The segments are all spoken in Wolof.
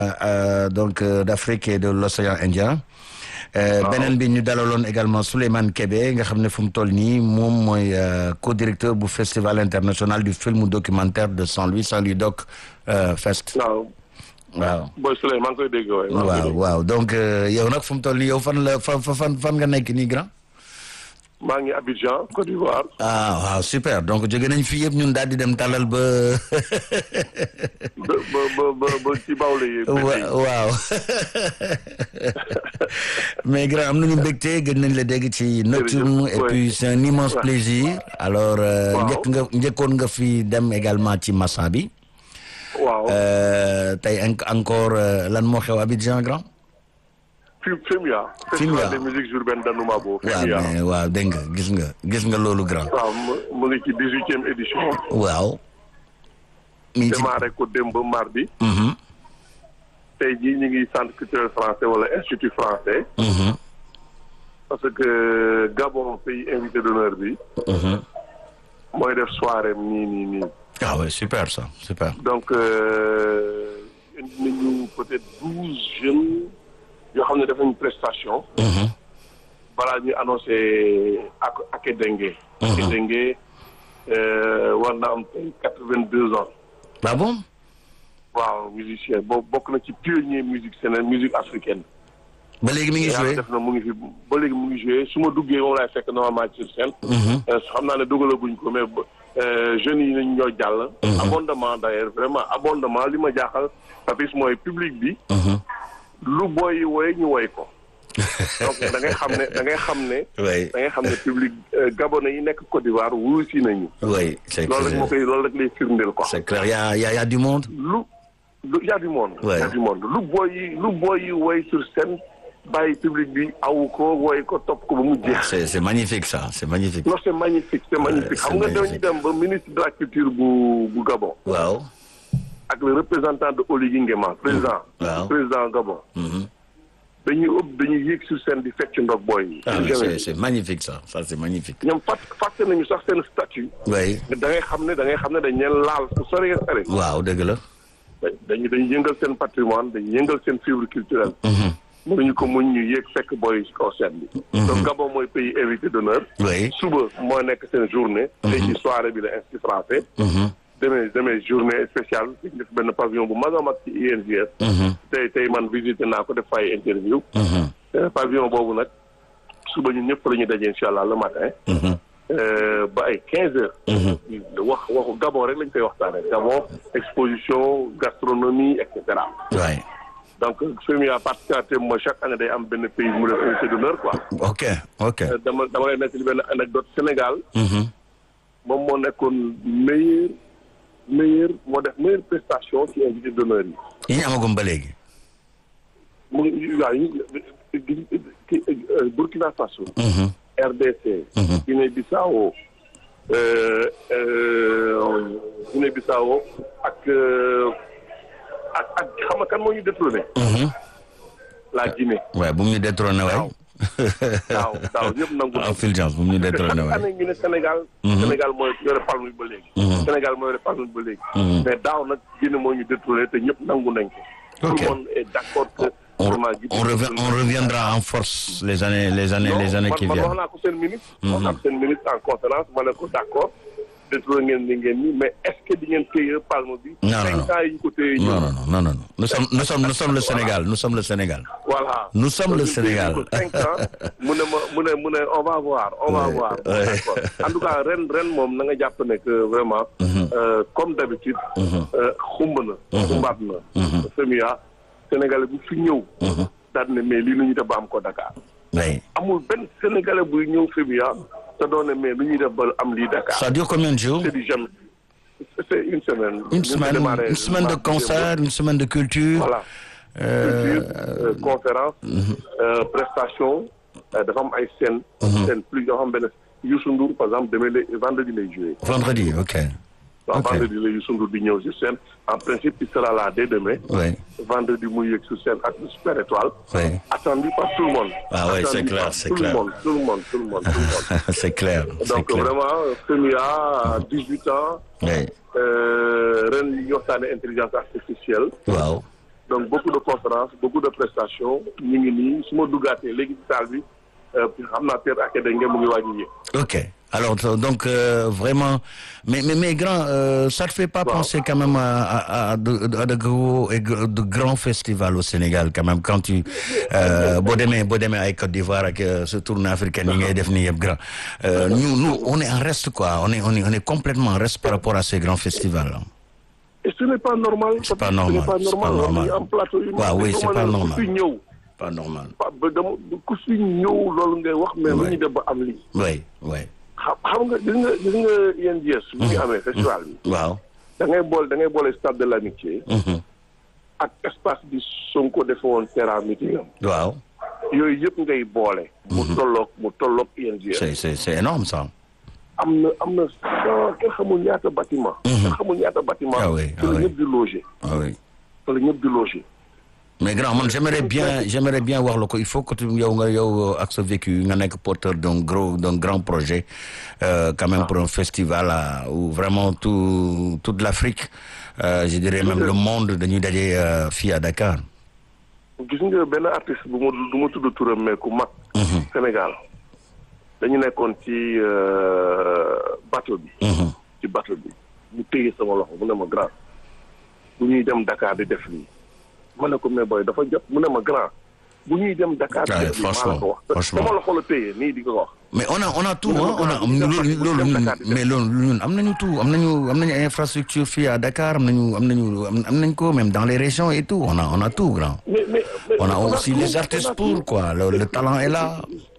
donc d'Afrique et de l'océan Indien beneen bi ñu dalaloon également Souleymane Kébé nga xam ne fu mu toll nii moom mooy co-directeur bu festival international du film documentaire de Saint-Louis Saint-Louis Doc Fest waaw waaw booy Souley maa ngi koy dégg waay waaw waaw donc yow nag fu mu toll nii yow fan la fan fan fan nga nekk nii grand maa ngi Abidjan Côte d'Ivoire ah waaw super donc jóge nañ fii yëpp ñun daal di dem talal ba ba ba ba ba ci bawle yi waaw mais grand am nañu mbégte gën nañ la dégg ci nocturne et puis c'est un immense plaisir alors njëkk nga njëkkoon nga fi dem également ci Massa bi waaw tey encore lan moo xew Abidjan grand FIMIA festival des musiques urbaines d'Anoumabo waaw mais waaw dégg nga gis nga gis nga loolu grand waaw mu ngi ci dix-huitième édition waaw mi ngi ci démarré ko démb mardi tey jii ñu ngi centre culturel français wala institut français parce que Gabon pays invité d'honneur bi mooy def soirée nii nii nii ah ouais super ça super donc indi nañu peut-être douze jeunes yoo xam ne def nañu prestation balaa ñu annoncé ak Akedenge Akedenge war na am tey quatre-vingt-deux ans ah bon waaw musicien boobu bokk na ci pionnier musique sénégal musique africaine ba léegi mi ngi joué def na mu ngi fi ba léegi mu ngi joué su ma duggee moom laay fekk normalement sur scène xam naa ne dugalaguñ ko mais jeunes yi nañ ñoo jàll abondement d'ailleurs vraiment abondement li ma jaaxal papis mooy public bi lu booy yi woy ñu woy ko donc da ngay xam ne da ngay xam ne da ngay xam ne public gabonais yi nekk Côte d'Ivoire wuyu si nañu oui c'est loolu rek moo koy loolu rek lay firndeel quoi c'est clair y a y a y a du monde lu lu y a du monde y a du monde lu booy yi lu booy yi woy sur scène bàyyi public bi awu ko woy ko topp ko ba mu jeex c'est c'est magnifique ça c'est magnifique non c'est magnifique c'est magnifique xam nga dañu dem ba ministre de la culture bu bu Gabon waaw ak le représentant de Oligui Nguema président waaw président Gabon dañuy ëpp dañuy yéeg sur scène di fecc ndog booy yi ah c'est c'est magnifique ça ça c'est magnifique ñoom fàtt fàtte nañu sax seen statut oui da ngay xam ne da ngay xam ne dañ leen laal fu sori sori waaw dëgg la dañu dañu yëngal seen patrimoine dañu yëngal seen fibre culturelle mënuñu ko muñ ñu yéeg fekk booy ci kaw scène bi donc Gabon mooy pays invité d'honneur oui suba moo nekk seen journée tey ci soirée bi la institut français demee demee journée spéciale dañ def benn pavillon bu mag a mag ci INGS tey tey man visité naa ko def fay interview pavillon boobu nag suba ñun ñëpp la ñuy daje incha allah le matin ba ay quinze heures wax waxu Gabon rek lañ koy waxtaane Gabon exposition gastronomie et cetera oui donc FEMIA particularité mooy chaque année day am benn pays mu def invité d'honneur quoi ok ok dama dama lay nekk li benn anecdote Sénégal moom moo nekkoon meilleur meilleur moo def meilleure prestation ci invité d'honneur yi yi ñu amagum ba léegi mu ngi waaw ki Burkina Faso RDC Guinée Bissau Guinée Bissau ak ak ak xam nga kan moo ñu détrôné la Guinée waaw bu mu ñu détrôné waay waaw daaw ñëpp nangu en fulgence bu mu ñu détrôné waay année ñu ne Sénégal Sénégal mooy yore palme bi ba léegi Sénégal mooy yore palme bi ba léegi mais daaw nag Guinée moo ñu détrôné te ñëpp nangu nañ ko tout le monde est d'accord que on, on, revient, on reviendra en force les années les années les années qui viennent wax naa ko seen ministre wax naa ko seen ministre en conférence ma ne ko d'accord détrôné ngeen li ngeen ni mais est-ce que di ngeen téye palme bi non non cinq ans yi ñu ko téye non non non non non nous sommes nous sommes nous sommes le Sénégal nous sommes le Sénégal voilà nous sommes le Sénégal cinq ans mu ne ma mu ne mu ne on va voir on va voir d'accord en tout cas ren ren moom na nga jàpp ne que vraiment comme d'habitude xumb na xumbaat na FEMIA Sénégalais bu fi ñëw daal ne mais lii lu ñu def ba am ko Dakar oui amul benn Sénégalais buy ñëw FEMIA te doon ne mais lu ñuy def ba am lii Dakar ça dure combien de jours c'est du jamais c'est une semaine une semaine une semaine de concert une semaine de culture voilà culture conférence prestation dafa am ay scène scène plus yoo xam benn Youssou Ndour par exemple demee la vendredi lay jouer vendredi ok waaw vendredi la Youssou Ndour di ñëw sur scène en principe il sera là dès demain oui vendredi muy yëg sur scène ak Super Étoile oui attendu par tout le monde ah oui c'est Attendu clair par c'est tout clair le monde tout le monde tout le monde tout le monde c'est clair c'est donc clair vraiment FEMIA 18 ans oui ren yi ñu waxtaane intelligence artificielle waaw donc beaucoup de conférences beaucoup de prestations ñu ngi nii su ma duggaatee léegi ci salle bi xam naa Pierre Akede ngeen mu ngi waaj a yéeg. ok alors donc euh, vraiment mais mais mais grand euh, ça te fait pas wow. penser quand même à à à de, à de gros et de grands festivals au Sénégal quand même quand tu boo demee boo demee ay Côte d'Ivoire ak ce tournée africaine yi ngay def nii yëpp grand nous nous on est en reste quoi on est on est on est complètement en reste par rapport à ces grands festivals. et ce n'est pas normal. c'est pas normal c'est pas normal am plateau yu. waaw oui c'est pas normal ku fi ñëw. pas normal. ba dama ku fi ñëw loolu ngay wax. mais lu ñu def ba am lii. oui oui. xam xam nga gis nga gis nga yéen jees. bu ñu amee festival bi. waaw. da ngay boole da ngay boole stade de l'amitié. ak espace bi Sonko defe woon terrain meeting am. waaw. yooyu yëpp ngay boole. mu tolloog mu tolloog ING. c'est c'est c'est énorme ça. am na am na cent kenn xamul ñaata bâtiment. kenn xamul ñaata bâtiment. ah oui ah fa la oui ñëpp di loger. ah oui. fa la ñëpp di loger. mais grand man j'aimerais bien j'aimerais bien wax la ko il faut que tu yow nga yow ak sa vécu nga nekk porteur d'un gros d'un grand projet euh, quand même pour un festival là où vraiment tout toute l'Afrique euh, je dirais même le monde dañuy daje fii à Dakar. gis nga benn artiste bu ma du ma tudd turam mais ku mag. Sénégal dañu nekkoon ci bateau bi. ci bateau bi mu téye sama loxo mu ne ma grand bu ñuy dem Dakar di def lii ma ne ko mais booy dafa jot mu ne ma grand bu ñuy dem Dakar. di Ouais, def lii maa la franchement, ko wax franchement. sama loxo la téye nii di ko wax. mais on a on a tout hein, on a bu ñu dem loolu bu ñu loolu dem ñun Dakar di def. mais loolu ñun am nañu tout am nañu am nañu infrastructure fii à Dakar am nañu am nañu am am nañ ko même dans les régions et tout on a on a tout grand. mais mais mais on a on a aussi tout, les on artistes a pour tout. quoi le, le talent est là.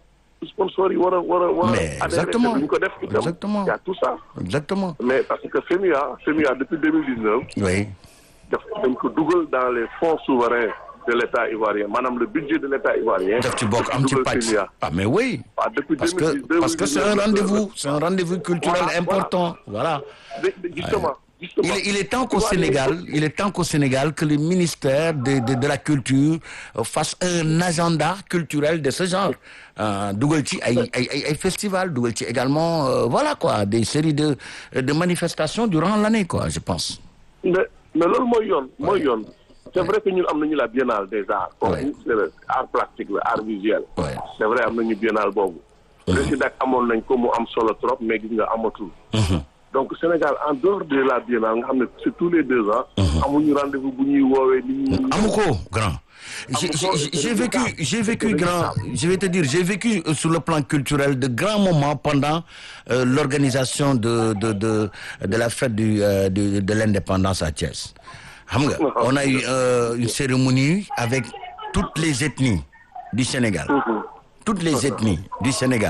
sponsor yi war a war a war a. Mais adhéré, exactement, te duñ ko def itam. exactement. y a tout ça. exactement. mais parce que FEMIA FEMIA depuis 2019 oui. daf dañ ko dugal dans les fonds souverains de l'État ivoirien maanaam le budget de l'État ivoirien. daf ci bokk am ci dugal pàcc. FEMIA. ah mais oui. waaw depuis parce que 2019 parce que c'est un rendez-vous c'est un rendez-vous culturel Voilà, important voilà. De- de- justement Il justement. est, il est temps qu'au Tu vois, Sénégal, les- il est temps qu'au Sénégal que le ministère de, de, de la culture euh, fasse un agenda culturel de ce genre. Euh, dugal ci ay ay ay ay festival dugal ci également euh, voilà quoi des séries de de manifestations durant l'année quoi je pense. mais mais loolu mooy yoon mooy yoon. c'est vrai que ñun am nañu la biennale des arts. Ouais. comme c'est le art plastique la art visuel. Ouais. c'est vrai am nañu biennale boobu. président amoon nañ ko mu am solo trop mais gis nga amatul. donc Sénégal en dehors de la biennale nga xam ne c'est tous les deux ans. amuñu rendez-vous bu ñuy woowee nit ñi. amu ko grand. J'ai Amu ko, j'ai- j'ai c'est vécu regrettable. j'ai vécu C'est grand regrettable. je vais te dire j'ai vécu euh, sur le plan culturel de grands moments pendant euh, l'organisation de de de de la fête du euh, de, de l'indépendance à Thiès. xam nga on a eu euh, une cérémonie avec toutes les ethnies du Sénégal. toutes les ethnies du Sénégal.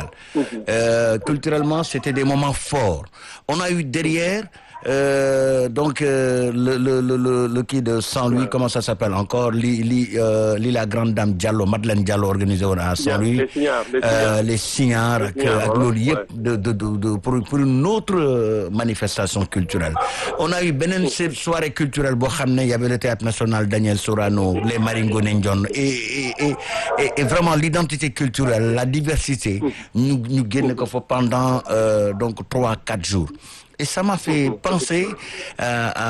Euh, culturellement, c'était des moments forts. On a eu derrière euh, donc euh, le le le le le kii de Saint-Louis comment ça s'appelle encore li li euh, li la grande dame Diallo Madeleine Diallo organisé woon à Saint-Louis. les signares, les Euh, signares. les signares ak signares, ak voilà, loolu yëpp ouais. de de de de pour pour une autre euh, manifestation culturelle. On a eu beneen se- soirée culturelle boo xam ne y avait le théâtre national Daniel Sorano les Maringone Ndione et et et et, et vraiment l'identité culturelle la diversité ñu ñu génne ko fa pendant euh, donc trois quatre jours. Et ça m'a fait penser euh,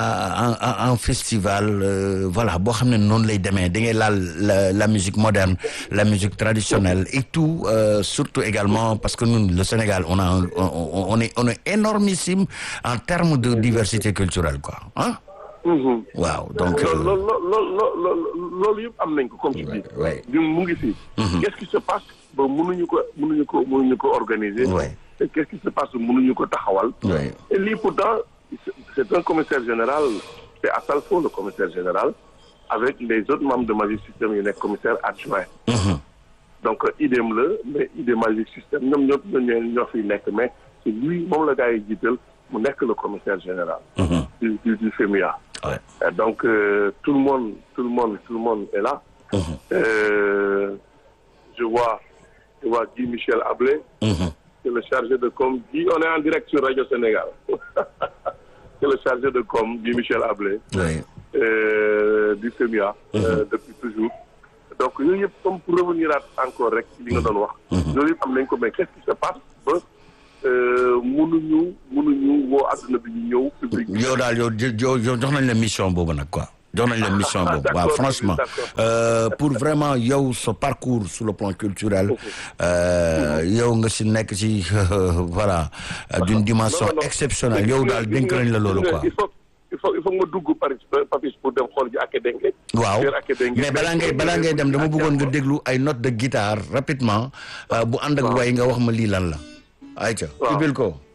à, à, à un festival euh, voilà boo xam ne noonu lay demee da ngay laal la, la musique moderne la musique traditionnelle et tout euh, surtout également parce que nous le Sénégal on a un, on, on est on est énormissime en termes de diversité culturelle quoi ah Mhm. waaw donc loolu euh, loolu loolu loolu loolu yëpp am nañ ko comme tu dis. ouais. ñun mu ngi fi. qu'est-ce qui se passe ba mënuñu ko mënuñu ko mënuñu ko organiser. Ouais. et qu'est-ce qui se passe ba mënuñu ko taxawal. Ouais. et lii pourtant c'est- c'est un commissaire général c'est Assalfo le commissaire général avec les autres membres de Magic System yu nekk commissaire adjoint. Mhm. donc idem la mais idem Magic System ñoom ñëpp ñoo ñoo fiy nekk mais c'est lui moom la gars yi jiital mu nekk le commissaire général. Mhm. du du du FEMIA. Ouais. Euh, donc euh, tout le monde tout le monde tout le monde est là. Mhm. Euh, je vois je vois Guy Michel Ablé Mhm. c'est le chargé de com Guy on est en direct sur Radio Sénégal c'est le chargé de com Guy Michel Ablé Ouais. euh, du FEMIA euh, depuis toujours donc yooyu yëpp comme pour revenir à encore rek ci li nga doon wax yooyu yëpp am nañ ko mais qu'est-ce qui se passe ba euh, mënuñu mënuñu woo adduna bi ñu ñëw public yow daal yow jo- jo- jox nañ la mission boobu nag quoi jox nañ la mission boobu waaw franchement pour vraiment yow sa parcours sur le plan culturel yow nga si nekk si voilà d'une dimension exceptionnelle yow daal dénk nañ la loolu quoi il faut il faut il faut nga dugg Paris Papis pour dem xool ji Aké Dengue waaw mais balaa ngay balaa ngay dem dama bëggoon nga déglu ay notes de guitare rapidement bu ànd ak way nga wax ma lii lan la ayca ibil ko